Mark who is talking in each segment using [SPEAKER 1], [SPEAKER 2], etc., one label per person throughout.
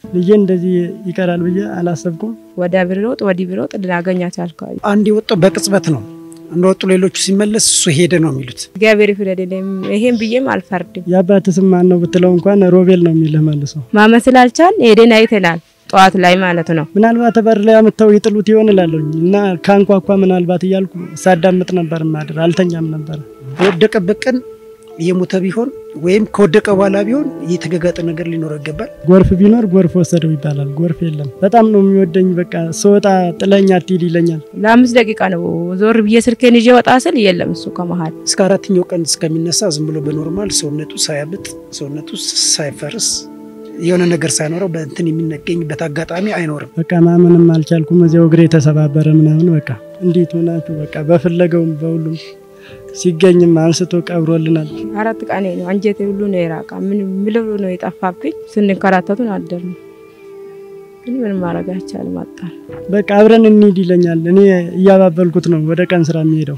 [SPEAKER 1] ልጄ እንደዚህ ይቀራል ብዬ አላሰብኩም።
[SPEAKER 2] ወዲያ ቢሮጥ ወዲህ ቢሮጥ ልናገኛት አልከ
[SPEAKER 3] አንድ የወጣው በቅጽበት ነው። እንደወጡ ሌሎቹ ሲመለስ እሱ ሄደ ነው የሚሉት።
[SPEAKER 2] እግዚአብሔር ይፍረድልኝ። ይሄን ብዬም አልፈርድም።
[SPEAKER 1] የአባት ስም ማን ነው ብትለው እንኳን ሮቤል ነው የሚልህ መልሶ።
[SPEAKER 2] ማመን ስላልቻል ሄደን አይተናል። ጠዋት ላይ ማለት ነው።
[SPEAKER 1] ምናልባት በር ላይ አምጥተው ይጥሉት ይሆን እላለሁኝ እና ካንኳኳ ምናልባት እያልኩ ሳዳምጥ ነበር ማድር አልተኛም ነበር።
[SPEAKER 3] በወደቀበት ቀን የሞተ ቢሆን ወይም ከወደቀ በኋላ ቢሆን የተገጋጠ ነገር ሊኖረው ይገባል።
[SPEAKER 1] ጎርፍ ቢኖር ጎርፍ ወሰደው ይባላል። ጎርፍ የለም። በጣም ነው የሚወደኝ። በቃ ስወጣ ጥለኝ አትሂድ ይለኛል።
[SPEAKER 2] ለአምስት ደቂቃ ነው ዞር ብዬ ስልኬን ይዤ ወጣ ስል የለም እሱ ከመሀል
[SPEAKER 3] እስከ አራተኛው ቀን እስከሚነሳ ዝም ብሎ በኖርማል ሰውነቱ ሳያብጥ ሰውነቱ ሳይፈርስ የሆነ ነገር ሳይኖረው በእንትን የሚነገኝበት አጋጣሚ አይኖርም።
[SPEAKER 1] በቃ ማመንም አልቻልኩም። እዚያው እግሬ የተሰባበረ ምናምን በቃ እንዴት ሆናችሁ በቃ በፍለገውም በሁሉም ሲገኝም አንስቶ ቀብሮልናል።
[SPEAKER 2] አራት ቀኔ ነው። አንጀቴ ሁሉ ነው የራቃ። ምን ምለው ነው የጠፋብኝ። ስንከራተቱን አደር ነው ግን ምን ማድረግ አይቻልም። አጣን።
[SPEAKER 1] በቃ አብረን እንሂድ ይለኛል። እኔ እያባበልኩት ነው ወደ ቀን ስራ የሚሄደው።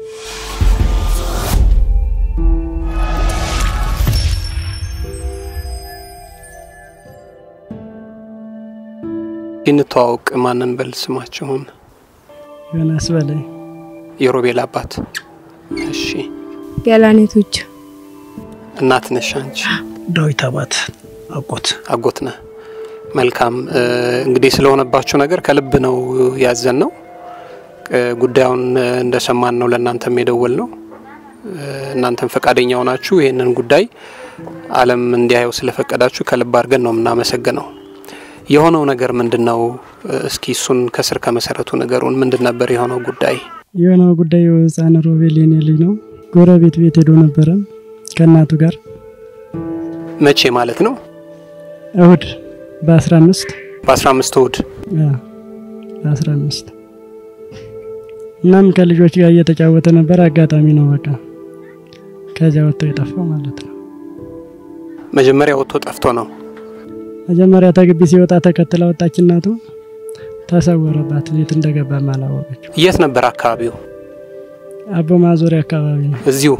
[SPEAKER 4] እንተዋወቅ። ማንን በል ስማችሁን?
[SPEAKER 1] ዮናስ በላይ
[SPEAKER 4] የሮቤል አባት። እሺ
[SPEAKER 2] ገላኔቶች
[SPEAKER 4] እናት ነሽ አንቺ?
[SPEAKER 3] ዳዊት አባት አጎት
[SPEAKER 4] አጎት ነህ። መልካም እንግዲህ ስለሆነባችሁ ነገር ከልብ ነው ያዘን ነው። ጉዳዩን እንደሰማን ነው ለእናንተም የደወል ነው። እናንተም ፈቃደኛ ሆናችሁ ይህንን ጉዳይ ዓለም እንዲያየው ስለፈቀዳችሁ ከልብ አድርገን ነው የምናመሰግነው። የሆነው ነገር ምንድን ነው? እስኪ እሱን ከስር ከመሰረቱ ነገሩን ምንድን ነበር የሆነው ጉዳይ?
[SPEAKER 1] የሆነው ጉዳይ ህፃን ሮቤል የኔ ልጅ ነው። ጎረቤት ቤት ሄዶ ነበረ ከእናቱ ጋር
[SPEAKER 4] መቼ ማለት ነው?
[SPEAKER 1] እሁድ በአስራ አምስት
[SPEAKER 4] በአስራ አምስት እሁድ
[SPEAKER 1] በአስራ አምስት እናም ከልጆች ጋር እየተጫወተ ነበር። አጋጣሚ ነው በቃ ከዚያ ወጥቶ የጠፋው ማለት ነው።
[SPEAKER 4] መጀመሪያ ወጥቶ ጠፍቶ ነው።
[SPEAKER 1] መጀመሪያ ተግቢ ሲወጣ ተከትላ ወጣች እናቱ። ተሰወረባት። የት እንደገባም አላወቀችው።
[SPEAKER 4] የት ነበር አካባቢው?
[SPEAKER 1] አቦ ማዞሪያ አካባቢ ነው።
[SPEAKER 4] እዚሁ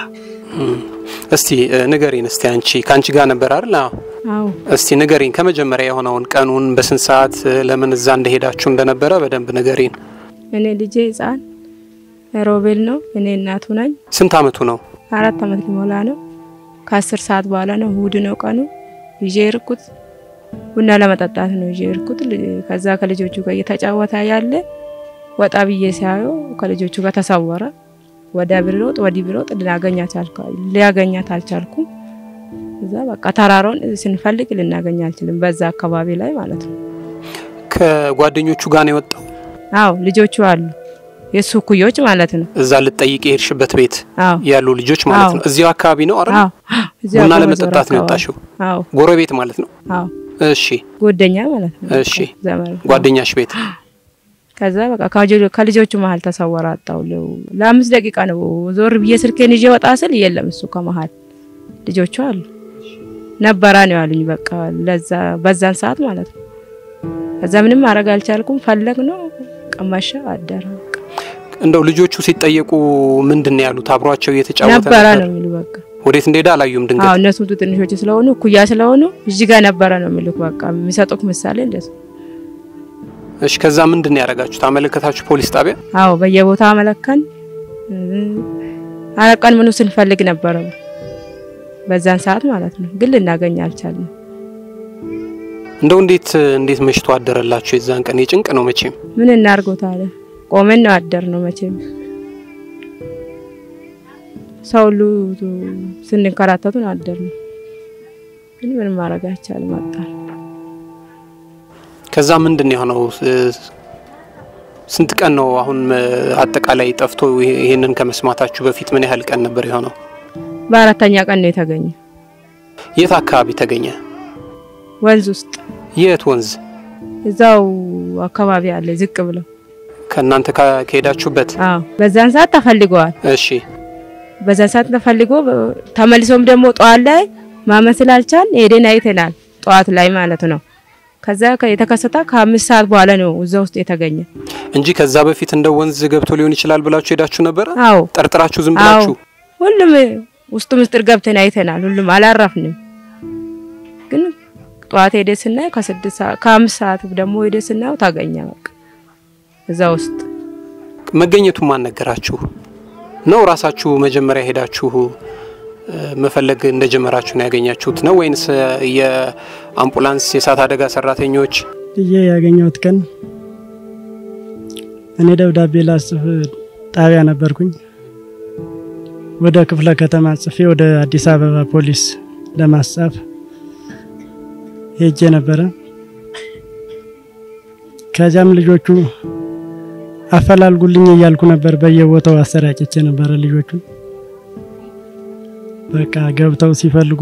[SPEAKER 4] እስቲ ንገሪን። እስቲ አንቺ ከአንቺ ጋር ነበር አይደል?
[SPEAKER 2] አዎ
[SPEAKER 4] እስቲ ንገሪን ከመጀመሪያ የሆነውን ቀኑን፣ በስንት ሰዓት ለምን እዛ እንደሄዳችሁ እንደነበረ በደንብ ንገሪን።
[SPEAKER 2] እኔ ልጄ ህፃን ሮቤል ነው። እኔ እናቱ ነኝ።
[SPEAKER 4] ስንት አመቱ ነው?
[SPEAKER 2] አራት አመት ሊሞላ ነው። ከአስር ሰዓት በኋላ ነው እሁድ ነው ቀኑ። ይዤ እርኩት ቡና ለመጠጣት ነው ይዤ እርኩት። ከዛ ከልጆቹ ጋር እየተጫወተ ያለ ወጣ ብዬ ሲያየው ከልጆቹ ጋር ተሰወረ። ወደ ቢሮጥ ወዲህ ቢሮጥ ሊያገኛት አልቻልኩም። እዛ በቃ ተራራውን ስንፈልግ ልናገኝ አልችልም። በዛ አካባቢ ላይ ማለት ነው።
[SPEAKER 4] ከጓደኞቹ ጋር ነው የወጣው?
[SPEAKER 2] አዎ ልጆቹ አሉ የሱ ኩዮች ማለት ነው።
[SPEAKER 4] እዛ ልትጠይቅ የሄድሽበት ቤት
[SPEAKER 2] አዎ
[SPEAKER 4] ያሉ ልጆች ማለት ነው። እዚያው አካባቢ ነው አይደል?
[SPEAKER 2] አዎ እዚያ
[SPEAKER 4] ቡና
[SPEAKER 2] ጎበዝ
[SPEAKER 4] ለመጠጣት ነው
[SPEAKER 2] አካባቢ።
[SPEAKER 4] የወጣሽው?
[SPEAKER 2] አዎ
[SPEAKER 4] ጎረቤት ማለት ነው።
[SPEAKER 2] አዎ
[SPEAKER 4] እሺ
[SPEAKER 2] ጓደኛ ማለት ነው።
[SPEAKER 4] እሺ።
[SPEAKER 2] ዘመድ
[SPEAKER 4] ጓደኛሽ ቤት
[SPEAKER 2] ከዛ በቃ ከጆ- ከልጆቹ መሀል ተሰወረ። አጣው ለአምስት ደቂቃ ነው ዞር ብዬ ስልኬን ይዤ ወጣ ስል የለም እሱ ከመሀል ልጆቹ አሉ ነበራ ነው ያሉኝ። በቃ ለዛ በዛን ሰዓት ማለት ነው። ከዛ ምንም ማድረግ አልቻልኩም። ፈለግ ነው ቀማሻ አደረ በቃ
[SPEAKER 4] እንደው ልጆቹ ሲጠየቁ ምንድን ነው ያሉት? አብሯቸው እየተጫወተ
[SPEAKER 2] ነበረ
[SPEAKER 4] ነበር?
[SPEAKER 2] ነው የሚሉ በቃ
[SPEAKER 4] ወዴት እንደሄደ አላዩም።
[SPEAKER 2] አዎ
[SPEAKER 4] ድንገት
[SPEAKER 2] እነሱም ትንሾች ስለሆኑ እኩያ ስለሆኑ እዚህ ጋር ነበረ ነው የሚሉት። በቃ የሚሰጡት ምሳሌ እንደሱ።
[SPEAKER 4] እሺ። ከዛ ምንድን ነው ያደረጋችሁት? አመለከታችሁ ፖሊስ ጣቢያ?
[SPEAKER 2] አዎ በየቦታ አመለከን አረቀን ምኑ ስንፈልግ ነበረ በዛን ሰዓት ማለት ነው። ግን ልናገኝ አልቻልንም።
[SPEAKER 4] እንደው እንዴት እንዴት መሽቶ አደረላችሁ? የዛን ቀን የጭንቅ ነው መቼም።
[SPEAKER 2] ምን እናርገው ታዲያ? ቆመን ነው አደር ነው መቼም ሰው ሁሉ ስንከራተቱን አደር ነው። ግን ምን ማድረግ አይቻልም። አጣን።
[SPEAKER 4] ከዛ ምንድን ነው የሆነው? ስንት ቀን ነው አሁን አጠቃላይ ጠፍቶ? ይሄንን ከመስማታችሁ በፊት ምን ያህል ቀን ነበር የሆነው?
[SPEAKER 2] በአራተኛ ቀን ነው የተገኘ
[SPEAKER 4] የት አካባቢ ተገኘ?
[SPEAKER 2] ወንዝ ውስጥ
[SPEAKER 4] የት ወንዝ?
[SPEAKER 2] እዛው አካባቢ አለ ዝቅ ብለው።
[SPEAKER 4] ከእናንተ ካ- ከሄዳችሁበት?
[SPEAKER 2] አዎ በዛን ሰዓት ተፈልገዋል።
[SPEAKER 4] እሺ
[SPEAKER 2] በዛን ሰዓት ተፈልጎ ተመልሶም ደግሞ ጠዋት ላይ ማመን ስላልቻል ሄደን አይተናል። ጠዋት ላይ ማለት ነው። ከዛ ከ- የተከሰተ ከአምስት ሰዓት በኋላ ነው እዛ ውስጥ የተገኘ።
[SPEAKER 4] እንጂ ከዛ በፊት እንደ ወንዝ ገብቶ ሊሆን ይችላል ብላችሁ ሄዳችሁ ነበረ?
[SPEAKER 2] አዎ
[SPEAKER 4] ጠርጥራችሁ ዝም
[SPEAKER 2] አዎ
[SPEAKER 4] ብላችሁ?
[SPEAKER 2] ሁሉም ውስጡ ምስጢር ገብተን አይተናል። ሁሉም አላረፍንም። ግን ጠዋት ሄደ ስናየው ከስድስት ሰዓት ከአምስት ሰዓት ደግሞ ሄደ ስናየው ታገኘ በቃ እዛ ውስጥ
[SPEAKER 4] መገኘቱ ማን ነገራችሁ ነው? ራሳችሁ መጀመሪያ ሄዳችሁ እ፣ መፈለግ እንደጀመራችሁ ነው ያገኛችሁት ነው ወይንስ የአምቡላንስ የእሳት አደጋ ሰራተኞች
[SPEAKER 1] ብዬ ያገኘሁት ቀን እኔ ደብዳቤ ላጽፍ ጣቢያ ነበርኩኝ። ወደ ክፍለ ከተማ ጽፌ ወደ አዲስ አበባ ፖሊስ ለማስጻፍ ሄጄ ነበረ። ከዚያም ልጆቹ አፈላልጉልኝ እያልኩ ነበር፣ በየቦታው አሰራጭቼ ነበረ ልጆቹ በቃ ገብተው ሲፈልጉ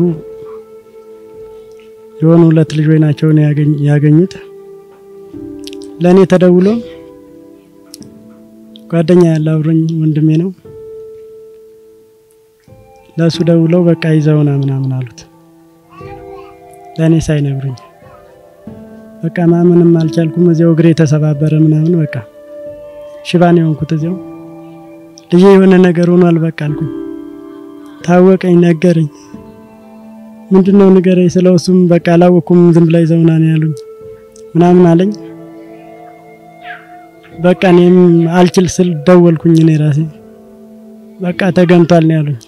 [SPEAKER 1] የሆኑ ሁለት ልጆች ናቸው ነው ያገኝ- ያገኙት። ለእኔ ተደውሎ ጓደኛ ያለ አብሮኝ ወንድሜ ነው። ለእሱ ደውለው በቃ ይዘውና ምናምን አሉት። ለእኔ ሳይነግሩኝ በቃ ማመንም አልቻልኩም። እዚያው እግሬ ተሰባበረ ምናምን በቃ ሽባን የሆንኩት እዚያው ልጄ የሆነ ነገር ሆኗል በቃ አልኩኝ። ታወቀኝ፣ ነገረኝ። ምንድነው ንገረኝ ስለው እሱም በቃ አላወኩም ዝም ብላ ይዘውና ነው ያሉኝ ምናምን አለኝ። በቃ እኔም አልችል ስል ደወልኩኝ እኔ ራሴ በቃ ተገንቷል ነው ያሉኝ።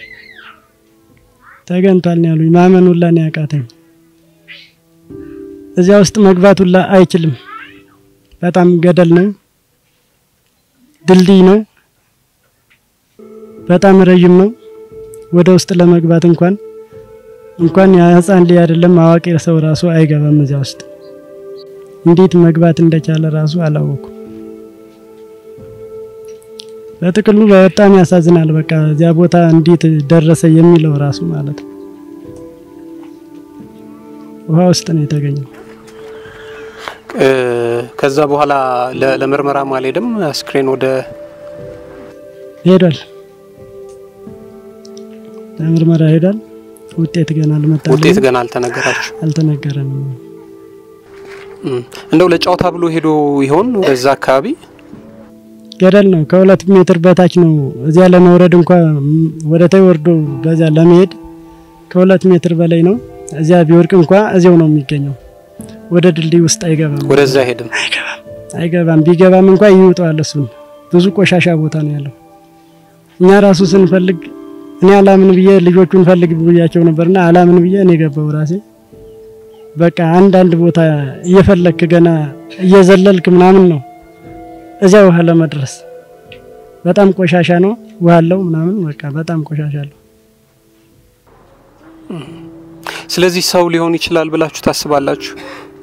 [SPEAKER 1] ተገንቷል ነው ያሉኝ። ማመን ሁላ ነው ያቃተኝ። እዚያ ውስጥ መግባት ሁላ አይችልም። በጣም ገደል ነው፣ ድልድይ ነው፣ በጣም ረዥም ነው። ወደ ውስጥ ለመግባት እንኳን እንኳን የህፃን ልጅ አይደለም አዋቂ ሰው ራሱ አይገባም እዚያ ውስጥ። እንዴት መግባት እንደቻለ ራሱ አላወኩም። በጥቅሉ በጣም ያሳዝናል። በቃ እዚያ ቦታ እንዴት ደረሰ የሚለው ራሱ ማለት ነው። ውሃ ውስጥ ነው የተገኘው።
[SPEAKER 4] እ፣ ከዛ በኋላ ለ- ለምርመራም አልሄድም አስክሬን ወደ
[SPEAKER 1] ሄዷል፣ ለምርመራ ሄዷል። ውጤት ገና አልመጣልኝም፣
[SPEAKER 4] ውጤት ገና አልተነገራችሁ?
[SPEAKER 1] አልተነገረንም።
[SPEAKER 4] እም፣ እንደው ለጨዋታ ብሎ ሄዶ ይሆን ወደዛ አካባቢ?
[SPEAKER 1] ገደል ነው። ከሁለት ሜትር በታች ነው። እዚያ ለመውረድ እንኳ ወደ ታይ ወርዶ በዚያ ለመሄድ ከሁለት ሜትር በላይ ነው። እዚያ ቢወርቅ እንኳ እዚያው ነው የሚገኘው። ወደ ድልድይ ውስጥ አይገባም፣
[SPEAKER 4] ወደዛ ሄድም
[SPEAKER 1] አይገባም። ቢገባም እንኳ ይውጠዋል። እሱን ብዙ ቆሻሻ ቦታ ነው ያለው። እኛ ራሱ ስንፈልግ እኔ አላምን ብዬ ልጆቹን ፈልግ ብያቸው ነበርና አላምን ብዬ እኔ ገባው ራሴ በቃ አንዳንድ ቦታ እየፈለክ ገና እየዘለልክ ምናምን ነው እዚያ ውሃ ለመድረስ በጣም ቆሻሻ ነው። ውሃ አለው ምናምን በቃ በጣም ቆሻሻ አለው።
[SPEAKER 4] ስለዚህ ሰው ሊሆን ይችላል ብላችሁ ታስባላችሁ?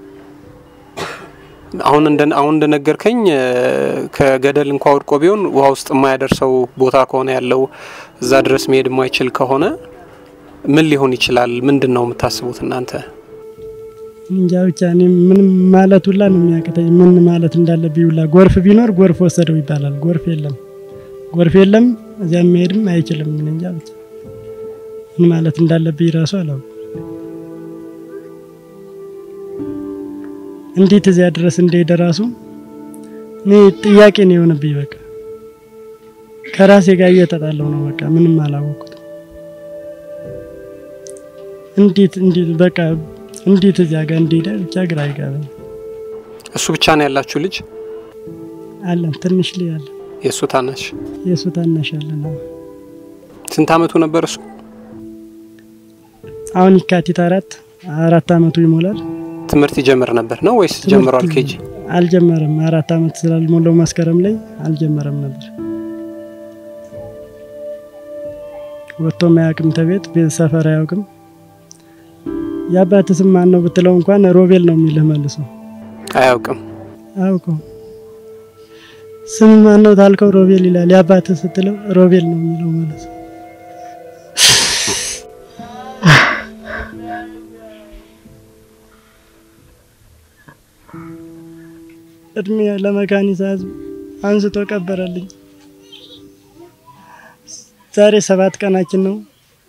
[SPEAKER 4] አሁን እንደ አሁን እንደነገርከኝ እ፣ ከገደል እንኳ ወድቆ ቢሆን ውሃ ውስጥ የማያደርሰው ቦታ ከሆነ ያለው እዛ ድረስ መሄድ የማይችል ከሆነ ምን ሊሆን ይችላል? ምንድን ነው የምታስቡት እናንተ?
[SPEAKER 1] እንጃ ብቻ እኔ ምንም ማለት ሁላ ነው የሚያቅተኝ። ምን ማለት እንዳለብኝ ሁላ ጎርፍ ቢኖር ጎርፍ ወሰደው ይባላል። ጎርፍ የለም፣ ጎርፍ የለም። እዚያ መሄድም አይችልም። እኔ እንጃ ብቻ ምን ማለት እንዳለብኝ ራሱ አላውቅም። እንዴት እዚያ ድረስ እንደሄደ ራሱ እኔ ጥያቄ ነው የሆነብኝ። በቃ ከራሴ ጋር እየተጣለው ነው። በቃ ምንም አላወቅኩት። እንዴት እንዴት በቃ እንዴት እዚያ ጋር እንደሄደ ብቻ ግራ አይገባኝ።
[SPEAKER 4] እሱ ብቻ ነው ያላችሁ ልጅ?
[SPEAKER 1] አለን ትንሽ ልጅ አለ፣
[SPEAKER 4] የእሱ ታናሽ?
[SPEAKER 1] የእሱ ታናሽ አለን። አዎ።
[SPEAKER 4] ስንት አመቱ ነበር እሱ?
[SPEAKER 1] አሁን የካቲት አራት አራት አመቱ ይሞላል።
[SPEAKER 4] ትምህርት ይጀምር ነበር ነው ወይስ ጀምሯል? ኬጂ
[SPEAKER 1] አልጀመረም። አራት አመት ስላልሞላው መስከረም ላይ አልጀመረም ነበር። ወጥቶም አያውቅም ተቤት ቤት ሰፈር አያውቅም። የአባት ስም ማን ነው ብትለው እንኳን ሮቤል ነው የሚልህ መልሶ
[SPEAKER 4] አያውቅም።
[SPEAKER 1] አውቀው ስም ማን ነው ታልከው ሮቤል ይላል። የአባት ስትለው ሮቤል ነው የሚለው ማለት ነው። እድሜ ለመካኒሳ ህዝብ አንስቶ ቀበረልኝ። ዛሬ ሰባት ቀናችን ነው።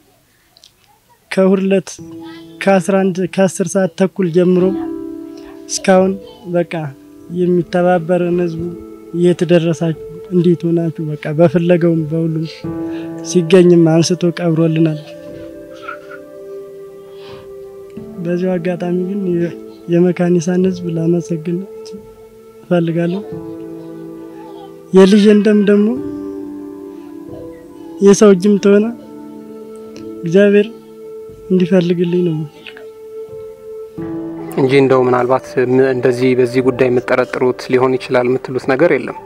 [SPEAKER 1] ከሁለት ከአስራ አንድ ከአስር ሰዓት ተኩል ጀምሮ እስካሁን በቃ የሚተባበረን ህዝቡ የት ደረሳችሁ? እንዴት ሆናችሁ? በቃ በፍለገውም በሁሉም ሲገኝም አንስቶ ቀብሮልናል። በዚሁ አጋጣሚ ግን የመካኒሳን ሕዝብ ላመሰግን እፈልጋለሁ። የልጄን ደም ደግሞ የሰው እጅም ተሆነ እግዚአብሔር እንዲፈልግልኝ ነው
[SPEAKER 4] እንጂ እንደው ምናልባት እንደዚህ በዚህ ጉዳይ የምጠረጥሩት ሊሆን ይችላል የምትሉት ነገር የለም?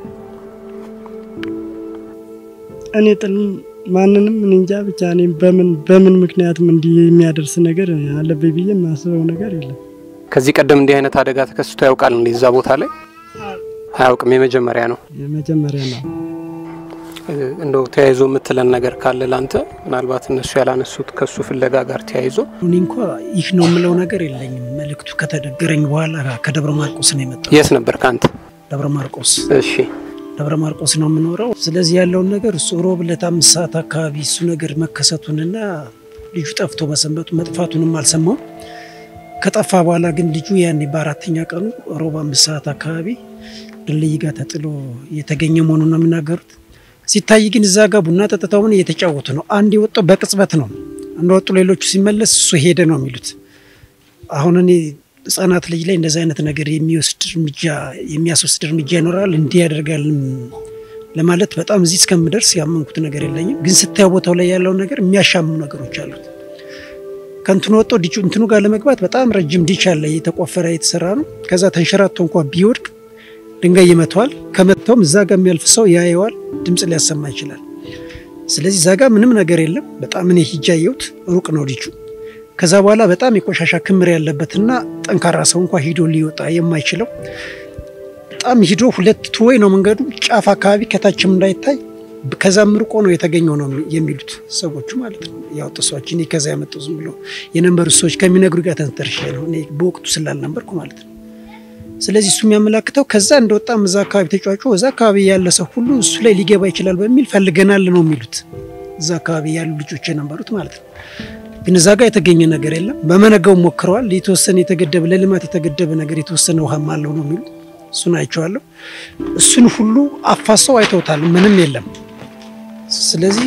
[SPEAKER 1] እኔ ጥል ማንንም እኔ እንጃ ብቻ እኔ በምን በምን ምክንያትም እንዲህ የሚያደርስ ነገር አለብኝ ብዬ የማስበው ነገር የለም።
[SPEAKER 4] ከዚህ ቀደም እንዲህ አይነት አደጋ ተከስቶ ያውቃል? እንዴ እዛ ቦታ ላይ አያውቅም። የመጀመሪያ ነው።
[SPEAKER 1] የመጀመሪያ ነው።
[SPEAKER 4] እንደው ተያይዞ የምትለን ነገር ካለ ላንተ ምናልባት እነሱ ያላነሱት ከሱ ፍለጋ ጋር ተያይዞ
[SPEAKER 3] እኔ እንኳ ይህ ነው የምለው ነገር የለኝም። መልእክቱ ከተነገረኝ በኋላ ከደብረ ማርቆስ ነው የመጣው።
[SPEAKER 4] የት ነበር ከአንተ?
[SPEAKER 3] ደብረ ማርቆስ
[SPEAKER 4] እሺ
[SPEAKER 3] ደብረ ማርቆስ ነው የምኖረው። ስለዚህ ያለውን ነገር እሱ ሮብ ዕለት አምስት ሰዓት አካባቢ እሱ ነገር መከሰቱንና ልጁ ጠፍቶ መሰንበቱ መጥፋቱንም አልሰማውም። ከጠፋ በኋላ ግን ልጁ ያኔ በአራተኛ ቀኑ ሮብ አምስት ሰዓት አካባቢ ድልድይ ጋር ተጥሎ የተገኘ መሆኑን ነው የሚናገሩት። ሲታይ ግን እዛ ጋር ቡና ጠጥተው ምን እየተጫወቱ ነው። አንድ የወጣው በቅጽበት ነው እንደወጡ ሌሎቹ ሲመለስ እሱ ሄደ ነው የሚሉት። አሁን እኔ ህጻናት ልጅ ላይ እንደዚህ አይነት ነገር የሚወስድ እርምጃ የሚያስወስድ እርምጃ ይኖራል እንዲህ ያደርጋል ለማለት በጣም እዚህ እስከምደርስ ያመንኩት ነገር የለኝም። ግን ስታየው ቦታው ላይ ያለው ነገር የሚያሻሙ ነገሮች አሉት። ከእንትኑ ወጥቶ ዲቹ እንትኑ ጋር ለመግባት በጣም ረጅም ዲች አለ፣ የተቆፈረ የተሰራ ነው። ከዛ ተንሸራቶ እንኳ ቢወድቅ ድንጋይ ይመተዋል። ከመታውም እዛ ጋር የሚያልፍ ሰው ያየዋል፣ ድምፅ ሊያሰማ ይችላል። ስለዚህ እዛ ጋር ምንም ነገር የለም። በጣም እኔ ሂጃ ያየሁት ሩቅ ነው ዲቹ። ከዛ በኋላ በጣም የቆሻሻ ክምር ያለበትና ጠንካራ ሰው እንኳ ሂዶ ሊወጣ የማይችለው በጣም ሂዶ ሁለት ትወይ ነው መንገዱ ጫፍ አካባቢ ከታችም እንዳይታይ ከዛም ርቆ ነው የተገኘው ነው የሚሉት ሰዎቹ ማለት ነው። ያወጡ ሰዎች እኔ ከዛ ያመጡ ዝም ብሎ የነበሩ ሰዎች ከሚነግሩ ጋር ተንተርሼ ነው እኔ በወቅቱ ስላልነበርኩ ማለት ነው። ስለዚህ እሱ የሚያመላክተው ከዛ እንደወጣም እዛ አካባቢ ተጫዋጩ እዛ አካባቢ ያለ ሰው ሁሉ እሱ ላይ ሊገባ ይችላል በሚል ፈልገናል ነው የሚሉት እዛ አካባቢ ያሉ ልጆች የነበሩት ማለት ነው። ግን እዛ ጋር የተገኘ ነገር የለም። በመነጋው ሞክረዋል። የተወሰነ የተገደበ ለልማት የተገደበ ነገር የተወሰነ ውሃም አለው ነው የሚሉት። እሱን አይቼዋለሁ። እሱን ሁሉ አፋሰው አይተውታል። ምንም የለም። ስለዚህ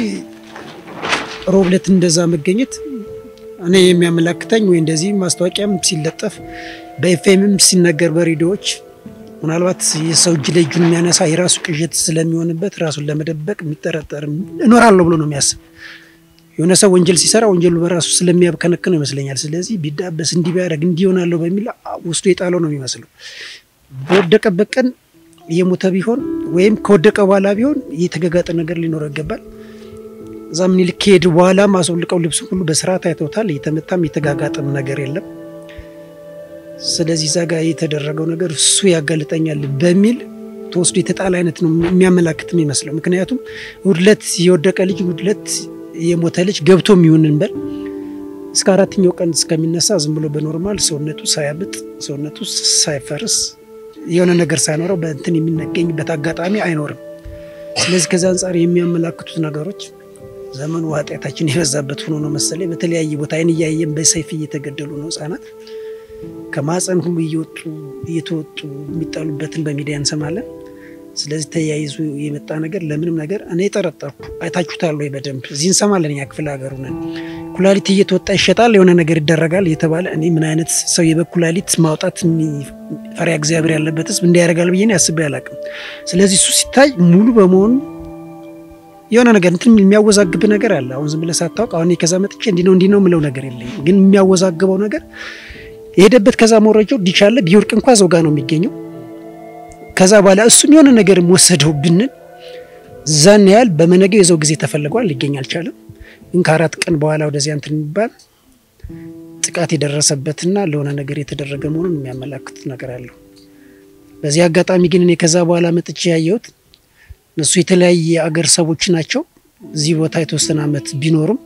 [SPEAKER 3] ሮብ ዕለት እንደዛ መገኘት እኔ የሚያመላክተኝ ወይ እንደዚህ ማስታወቂያም ሲለጠፍ በኤፍኤምም ሲነገር በሬዲዮዎች ምናልባት የሰው እጅ ላይ እጁን የሚያነሳ የራሱ ቅዠት ስለሚሆንበት ራሱን ለመደበቅ የሚጠረጠር እኖራለሁ ብሎ ነው የሚያስብ። የሆነ ሰው ወንጀል ሲሰራ ወንጀሉ በራሱ ስለሚያብከነክነው ይመስለኛል። ስለዚህ ቢዳበስ እንዲህ ቢያደርግ እንዲህ ይሆናለሁ በሚል ውስጡ የጣለው ነው የሚመስለው። በወደቀበት ቀን የሞተ ቢሆን ወይም ከወደቀ በኋላ ቢሆን የተገጋጠ ነገር ሊኖረው ይገባል። እዛ ምኒልክ ከሄድ በኋላ ማስወልቀው ልብስ ሁሉ በስርዓት አይተውታል። የተመታም የተጋጋጠም ነገር የለም። ስለዚህ እዛ ጋር የተደረገው ነገር እሱ ያጋልጠኛል በሚል ተወስዶ የተጣለ አይነት ነው የሚያመላክት የሚመስለው። ምክንያቱም ውድለት የወደቀ ልጅ ውድለት የሞተ ልጅ ገብቶ የሚሆን እንበል እስከ አራተኛው ቀን እስከሚነሳ ዝም ብሎ በኖርማል ሰውነቱ ሳያብጥ ሰውነቱ ሳይፈርስ የሆነ ነገር ሳይኖረው በእንትን የሚገኝበት አጋጣሚ አይኖርም። ስለዚህ ከዚ አንጻር የሚያመላክቱት ነገሮች ዘመኑ ኃጢአታችን የበዛበት ሆኖ ነው መሰለኝ። በተለያየ ቦታ አይን እያየን በሰይፍ እየተገደሉ ነው ህጻናት ከማፀን ሁሉ እየወጡ እየተወጡ የሚጣሉበትን በሚዲያ እንሰማለን። ስለዚህ ተያይዞ የመጣ ነገር ለምንም ነገር እኔ ጠረጠርኩ። አይታችሁታል ወይ? በደንብ እዚህ እንሰማለን። እኛ ክፍለ ሀገሩ ነን። ኩላሊት እየተወጣ ይሸጣል፣ የሆነ ነገር ይደረጋል እየተባለ እኔ ምን አይነት ሰው የበግ ኩላሊት ማውጣት ፈሪያ እግዚአብሔር ያለበት ህዝብ እንዲያደርጋል ብዬ አስቤ አላውቅም። ስለዚህ እሱ ሲታይ ሙሉ በመሆኑ የሆነ ነገር እንትን የሚያወዛግብ ነገር አለ። አሁን ዝም ብለህ ሳታውቅ አሁን ከዛ መጥቼ እንዲህ ነው እንዲህ ነው የምለው ነገር የለኝም። ግን የሚያወዛግበው ነገር የሄደበት ከዛ መውረጃው ዲቻለ ቢወርቅ እንኳ ዘው ጋ ነው የሚገኘው ከዛ በኋላ እሱም የሆነ ነገር ወሰደው ብንል ዛን ያህል በመነገው የዘው ጊዜ ተፈልጓል፣ ሊገኝ አልቻለም። ግን ከአራት ቀን በኋላ ወደዚያ እንትን የሚባል ጥቃት የደረሰበትና ለሆነ ነገር የተደረገ መሆኑን የሚያመላክት ነገር አለው። በዚህ አጋጣሚ ግን እኔ ከዛ በኋላ መጥቼ ያየሁት እነሱ የተለያየ አገር ሰዎች ናቸው። እዚህ ቦታ የተወሰነ ዓመት ቢኖሩም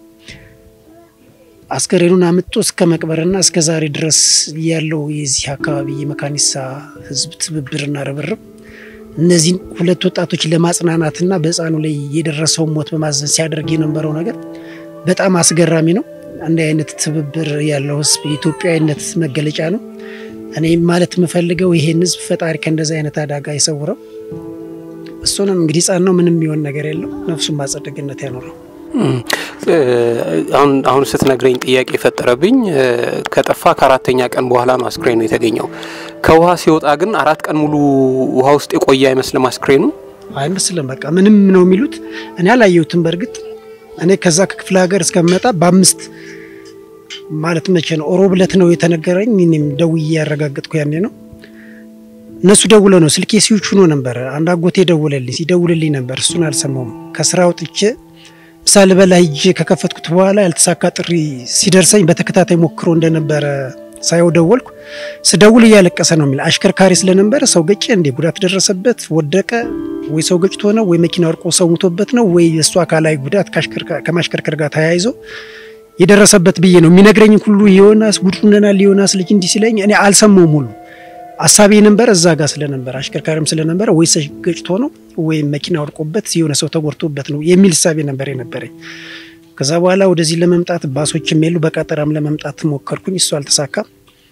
[SPEAKER 3] አስከሬኑን አምጦ እስከ መቅበርና እስከ ዛሬ ድረስ ያለው የዚህ አካባቢ የመካኒሳ ሕዝብ ትብብርና ርብርብ እነዚህን ሁለት ወጣቶች ለማጽናናትና በሕፃኑ ላይ የደረሰውን ሞት በማዘን ሲያደርግ የነበረው ነገር በጣም አስገራሚ ነው። አንድ አይነት ትብብር ያለው ሕዝብ የኢትዮጵያዊነት መገለጫ ነው። እኔ ማለት የምፈልገው ይሄን ሕዝብ ፈጣሪ ከእንደዚህ አይነት አደጋ ይሰውረው። እሱንም እንግዲህ ሕፃን ነው፣ ምንም የሚሆን ነገር የለው። ነፍሱን በአጸደ ገነት ያኖረው።
[SPEAKER 4] አሁን አሁን ስትነግረኝ ጥያቄ የፈጠረብኝ ከጠፋ ከአራተኛ ቀን በኋላ ነው አስክሬኑ የተገኘው። ከውሃ ሲወጣ ግን አራት ቀን ሙሉ ውሃ ውስጥ የቆየ አይመስልም አስክሬኑ።
[SPEAKER 3] አይመስልም። በቃ ምንም ነው የሚሉት። እኔ አላየሁትም። በእርግጥ እኔ ከዛ ከክፍለ ሀገር እስከምመጣ በአምስት ማለት መቼ ነው ሮብ ዕለት ነው የተነገረኝ። እኔም ደውዬ ያረጋገጥኩ ያኔ ነው። እነሱ ደውለ ነው ስልኬ ሲውች ሆኖ ነበር። አንድ አጎቴ ደውለልኝ ሲደውልልኝ ነበር። እሱን አልሰማውም። ከስራ ወጥቼ ምሳ ልበላ ሂጄ ከከፈትኩት በኋላ ያልተሳካ ጥሪ ሲደርሰኝ በተከታታይ ሞክሮ እንደነበረ ሳየው ደወልኩ። ስደውል እያለቀሰ ነው የሚል አሽከርካሪ ስለነበረ ሰው ገጨ እንዴ ጉዳት ደረሰበት ወደቀ ወይ ሰው ገጭቶ ነው ወይ መኪና ወርቆ ሰው ሙቶበት ነው ወይ የእሱ አካላዊ ጉዳት ከማሽከርከር ጋር ተያይዞ የደረሰበት ብዬ ነው የሚነግረኝ ሁሉ ዮናስ ጉድ ሆነናል፣ ዮናስ ልጅ እንዲህ ሲለኝ እኔ አልሰማውም ሁሉ አሳቢ ነበር እዛ ጋር ስለነበረ አሽከርካሪም ስለነበረ ወይ ሰው ገጭቶ ነው ወይም መኪና ወድቆበት የሆነ ሰው ተጎድቶበት ነው የሚል እሳቤ ነበር የነበረኝ። ከዛ በኋላ ወደዚህ ለመምጣት ባሶችም የሉ በቀጠራም ለመምጣት ሞከርኩኝ። እሱ አልተሳካም።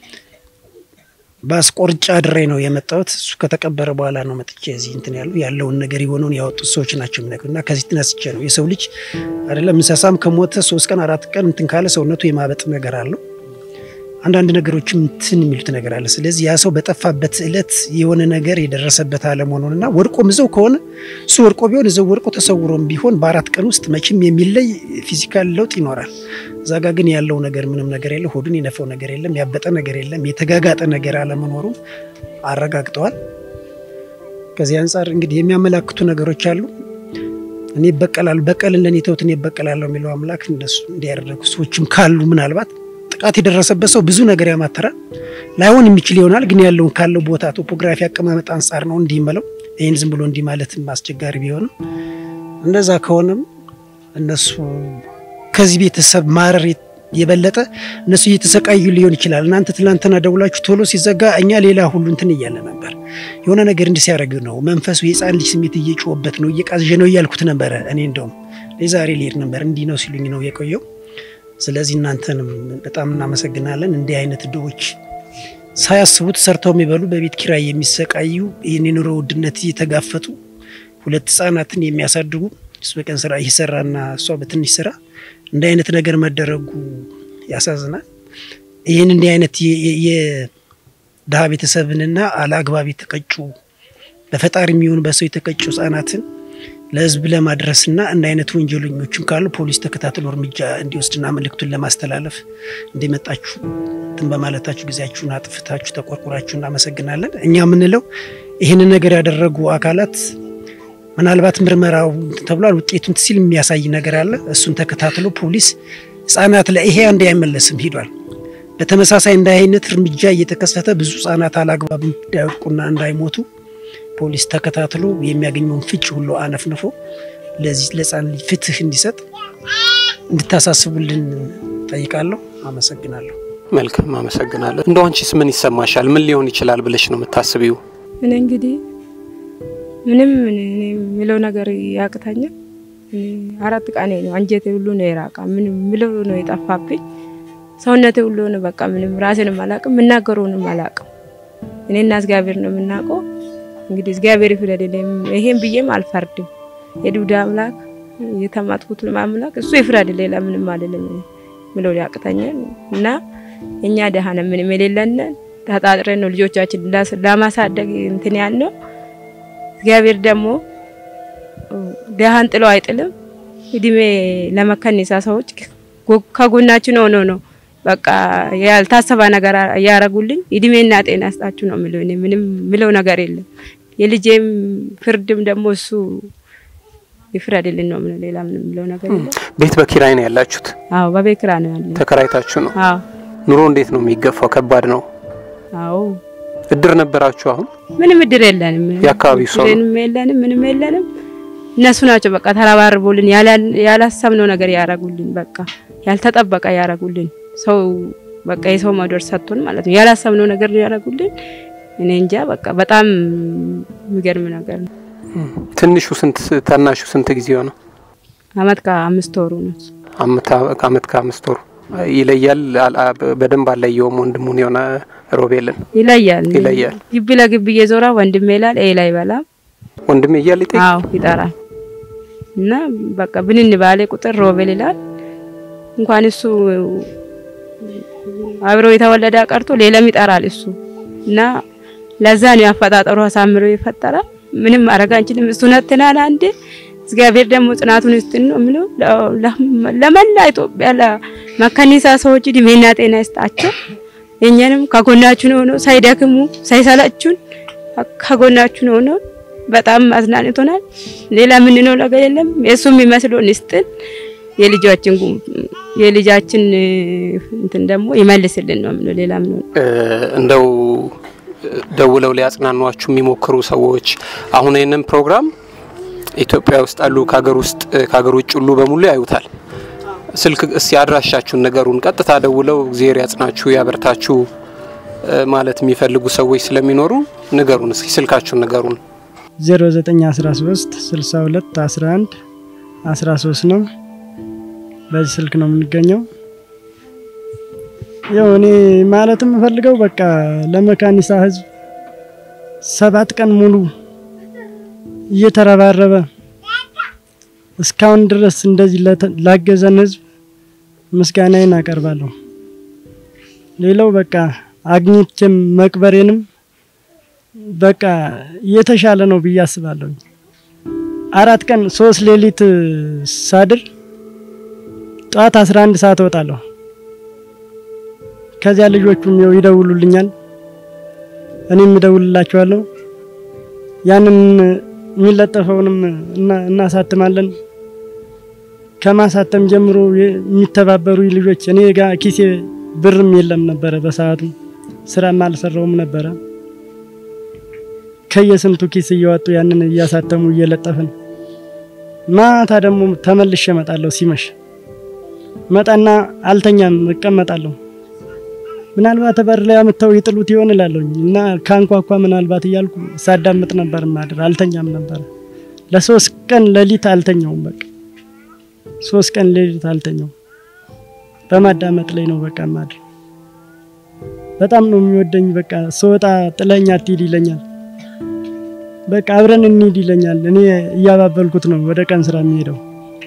[SPEAKER 3] ባስ ቆርጫ አድሬ ነው የመጣሁት። እሱ ከተቀበረ በኋላ ነው መጥቼ እዚህ እንትን ያሉ ያለውን ነገር የሆነውን ያወጡት ሰዎች ናቸው የሚነግሩ እና ከዚህ ተነስቼ ነው የሰው ልጅ አይደለም እንስሳም ከሞተ ሶስት ቀን አራት ቀን እንትን ካለ ሰውነቱ የማበጥ ነገር አለው አንዳንድ ነገሮችም እንትን የሚሉት ነገር አለ። ስለዚህ ያ ሰው በጠፋበት እለት የሆነ ነገር የደረሰበት አለመሆኑንና ወድቆም እዛው ከሆነ እሱ ወድቆ ቢሆን እዛው ወድቆ ተሰውሮም ቢሆን በአራት ቀን ውስጥ መቼም የሚለይ ፊዚካል ለውጥ ይኖራል። እዛ ጋ ግን ያለው ነገር ምንም ነገር የለም። ሆዱን የነፈው ነገር የለም። ያበጠ ነገር የለም። የተጋጋጠ ነገር አለመኖሩን አረጋግጠዋል። ከዚህ አንጻር እንግዲህ የሚያመላክቱ ነገሮች አሉ። እኔ ይበቀላሉ በቀልን ለእኔ ተውት እኔ ይበቀላለሁ የሚለው አምላክ እነሱ እንዲያደረጉ ሰዎችም ካሉ ምናልባት ጥቃት የደረሰበት ሰው ብዙ ነገር ያማተራል። ላይሆን የሚችል ይሆናል። ግን ያለውን ካለው ቦታ ቶፖግራፊ አቀማመጥ አንጻር ነው እንዲህ መለው ይህን ዝም ብሎ እንዲህ ማለትም አስቸጋሪ ቢሆንም እንደዛ ከሆነም እነሱ ከዚህ ቤተሰብ ማረር የበለጠ እነሱ እየተሰቃዩ ሊሆን ይችላል። እናንተ ትላንትና ደውላችሁ ቶሎ ሲዘጋ እኛ ሌላ ሁሉ እንትን እያለ ነበር። የሆነ ነገር እንዲህ ሲያደርግ ነው መንፈሱ የህፃን ልጅ ስሜት እየጮኸበት ነው እየቃዝዤ ነው እያልኩት ነበረ። እኔ እንደውም ዛሬ ሊሄድ ነበር እንዲህ ነው ሲሉኝ ነው የቆየው። ስለዚህ እናንተንም በጣም እናመሰግናለን። እንዲህ አይነት ድሆች ሳያስቡት ሰርተው የሚበሉ በቤት ኪራይ የሚሰቃዩ ይህን የኑሮ ውድነት እየተጋፈጡ ሁለት ህጻናትን የሚያሳድጉ እሱ በቀን ስራ እየሰራና እሷ በትንሽ ስራ እንዲህ አይነት ነገር መደረጉ ያሳዝናል። ይህን እንዲህ አይነት የድሀ ቤተሰብንና አለአግባብ የተቀጩ በፈጣሪ የሚሆኑ በሰው የተቀጩ ህጻናትን ለህዝብ ለማድረስና እንደ አይነት ወንጀለኞችም ካሉ ፖሊስ ተከታትሎ እርምጃ እንዲወስድና መልእክቱን ለማስተላለፍ እንደመጣችሁ እንትን በማለታችሁ ጊዜያችሁን አጥፍታችሁ ተቆርቁራችሁ እናመሰግናለን። እኛ የምንለው ይህንን ነገር ያደረጉ አካላት ምናልባት ምርመራው ተብሏል ውጤቱን ሲል የሚያሳይ ነገር አለ። እሱን ተከታትሎ ፖሊስ ህጻናት ላይ ይሄ አንዴ አይመለስም ሂዷል። በተመሳሳይ እንደ አይነት እርምጃ እየተከሰተ ብዙ ህጻናት አላግባብ እንዳይወድቁና እንዳይሞቱ ፖሊስ ተከታትሎ የሚያገኘውን ፍጭ ሁሉ አነፍንፎ ለዚህ ለህፃን ልጅ ፍትህ እንዲሰጥ እንድታሳስቡልን ጠይቃለሁ። አመሰግናለሁ።
[SPEAKER 4] መልካም አመሰግናለሁ። እንደው አንቺስ ምን ይሰማሻል? ምን ሊሆን ይችላል ብለሽ ነው የምታስቢው?
[SPEAKER 2] እኔ እንግዲህ ምንም የሚለው ነገር ያቅተኛል። አራት ቀኔ ነው። አንጀቴ ሁሉ ነው የራቃ። ምንም ምለው ነው የጠፋብኝ። ሰውነቴ ሁሉ ነው በቃ ምንም ራሴንም አላቅም፣ የምናገረውንም አላቅም። እኔና እግዚአብሔር ነው የምናውቀው። እንግዲህ እግዚአብሔር ይፍረድልኝ። ይሄን ብዬም አልፈርድም። የዱዳ አምላክ የተማጥኩት አምላክ እሱ ይፍረድልኝ። ሌላ ምንም አይደለም ምለው ያቅተኛል። እና እኛ ደሃ ነን፣ ምንም የሌለን ተጣጥረን ነው ልጆቻችን ለማሳደግ እንትን ያልነው። እግዚአብሔር ደግሞ ደሃን ጥሎ አይጥልም። እድሜ ለመከኒሳ ሰዎች ከጎናችን ሆኖ ነው በቃ ያልታሰባ ነገር እያረጉልኝ እድሜና ጤና ያስጣችሁ ነው የሚለው። እኔ ምንም ምለው ነገር የለም። የልጄም ፍርድም ደግሞ እሱ ይፍረድልን ነው ምለው። ሌላ ምንም ምለው ነገር የለም።
[SPEAKER 4] ቤት በኪራይ ነው ያላችሁት?
[SPEAKER 2] አዎ በቤት ኪራይ ነው ያለ።
[SPEAKER 4] ተከራይታችሁ ነው?
[SPEAKER 2] አዎ
[SPEAKER 4] ኑሮ እንዴት ነው የሚገፋው? ከባድ ነው።
[SPEAKER 2] አዎ
[SPEAKER 4] እድር ነበራችሁ? አሁን
[SPEAKER 2] ምንም እድር የለንም።
[SPEAKER 4] የአካባቢው ሰው ነው?
[SPEAKER 2] ምንም የለንም። ምንም የለንም። እነሱ ናቸው በቃ ተረባርቦልን ያላሰብነው ነገር ያረጉልን። በቃ ያልተጠበቀ ያረጉልን ሰው በቃ የሰው መዶር ሰጥቶን ማለት ነው። ያላሰብነው ነገር ያደረጉልን እኔ እንጃ በቃ በጣም የሚገርም ነገር ነው።
[SPEAKER 4] ትንሹ ስንት ታናሹ ስንት ጊዜው ነው?
[SPEAKER 2] አመት ከአምስት ወሩ ነው።
[SPEAKER 4] አመት ከአምስት ወሩ ይለያል። በደንብ አለየውም ወንድሙን የሆነ ሮቤልን
[SPEAKER 2] ይለያል
[SPEAKER 4] ይለያል።
[SPEAKER 2] ግቢ ለግቢ እየዞራ ወንድሜ ይላል ኤ ላይ በላም
[SPEAKER 4] ወንድሜ እያለ ይጠይቅ
[SPEAKER 2] አዎ ይጠራል። እና በቃ ብንን ባለ ቁጥር ሮቤል ይላል። እንኳን እሱ አብሮ የተወለደ ቀርቶ ሌላም ይጠራል እሱ እና ለዛ ነው ያፈጣጠሩ አሳምሮ የፈጠረ። ምንም ማድረግ አንችልም። እሱ ነትናል አንዴ እግዚአብሔር ደግሞ ጽናቱን ይስጥን ነው የምለው። ለመላ ኢትዮጵያ ለመከኒሳ ሰዎች እድሜና ጤና ይስጣቸው። የኛንም ከጎናችን ሆኖ ሳይደክሙ ሳይሰለቹን ከጎናችን ሆኖ በጣም አዝናንቶናል። ሌላ ምንነው ነገር የለም። የሱ የሚመስለውን ይስጥን። የልጃችን የልጃችን እንትን ደግሞ ይመልስልን ነው የምለው። ሌላ ምን
[SPEAKER 4] እንደው ደውለው ሊያጽናኗችሁ የሚሞክሩ ሰዎች አሁን ይህንን ፕሮግራም ኢትዮጵያ ውስጥ አሉ ከሀገር ውስጥ ከሀገር ውጭ ሁሉ በሙሉ ያዩታል። ስልክ እስቲ አድራሻችሁን ነገሩን ቀጥታ ደውለው እግዚአብሔር ያጽናችሁ ያበርታችሁ ማለት የሚፈልጉ ሰዎች ስለሚኖሩ ንገሩን እስኪ ስልካችሁን ንገሩን።
[SPEAKER 1] 0913 62 11 13 ነው። በዚህ ስልክ ነው የምንገኘው። ያው እኔ ማለት የምፈልገው በቃ ለመካኒሳ ሕዝብ ሰባት ቀን ሙሉ እየተረባረበ እስካሁን ድረስ እንደዚህ ላገዘን ሕዝብ ምስጋናዬን አቀርባለሁ። ሌላው በቃ አግኝቼም መቅበሬንም በቃ የተሻለ ነው ብዬ አስባለሁ። አራት ቀን ሶስት ሌሊት ሳድር ጠዋት 11 ሰዓት እወጣለሁ። ከዚያ ልጆቹም ያው ይደውሉልኛል፣ እኔም እደውልላቸዋለሁ። ያንን የሚለጠፈውንም እናሳትማለን። ከማሳተም ጀምሮ የሚተባበሩ ልጆች እኔ ጋር ኪሴ ብርም የለም ነበረ በሰዓቱ ስራም አልሰራውም ነበረ። ከየስንቱ ኪስ እያወጡ ያንን እያሳተሙ እየለጠፍን ማታ ደግሞ ተመልሼ እመጣለሁ። ሲመሽ መጣና አልተኛም፣ እቀመጣለሁ። ምናልባት በር ላይ አምጥተው ይጥሉት ይሆን እላለሁኝ እና ካንኳኳ ምናልባት እያልኩ ሳዳምጥ ነበር ማድር። አልተኛም ነበር ለሶስት ቀን ሌሊት አልተኛውም። በቃ ሶስት ቀን ሌሊት አልተኛውም። በማዳመጥ ላይ ነው በቃ ማድር። በጣም ነው የሚወደኝ። በቃ ስወጣ ጥለኛ አትሂድ ይለኛል። በቃ አብረን እንሂድ ይለኛል። እኔ እያባበልኩት ነው ወደ ቀን ስራ የሚሄደው።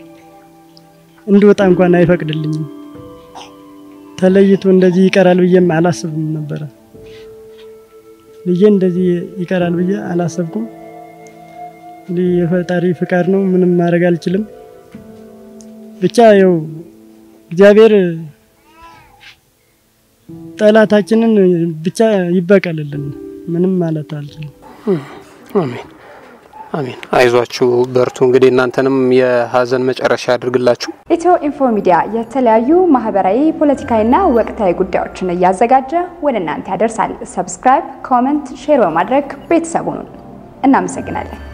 [SPEAKER 1] እንድወጣ እንኳን አይፈቅድልኝም። ተለይቶ እንደዚህ ይቀራል ብዬም አላስብም ነበረ። ልጄ እንደዚህ ይቀራል ብዬ አላሰብኩም። እንግዲህ የፈጣሪ ፍቃድ ነው፣ ምንም ማድረግ አልችልም። ብቻ ያው እግዚአብሔር ጠላታችንን ብቻ ይበቀልልን። ምንም ማለት አልችልም።
[SPEAKER 4] አሜን አሜን። አይዟችሁ በርቱ። እንግዲህ እናንተንም የሀዘን መጨረሻ ያድርግላችሁ።
[SPEAKER 5] ኢትዮ ኢንፎ ሚዲያ የተለያዩ ማህበራዊ፣ ፖለቲካዊና ወቅታዊ ጉዳዮችን እያዘጋጀ ወደ እናንተ ያደርሳል። ሰብስክራይብ፣ ኮመንት፣ ሼር በማድረግ ቤተሰቡን እናመሰግናለን።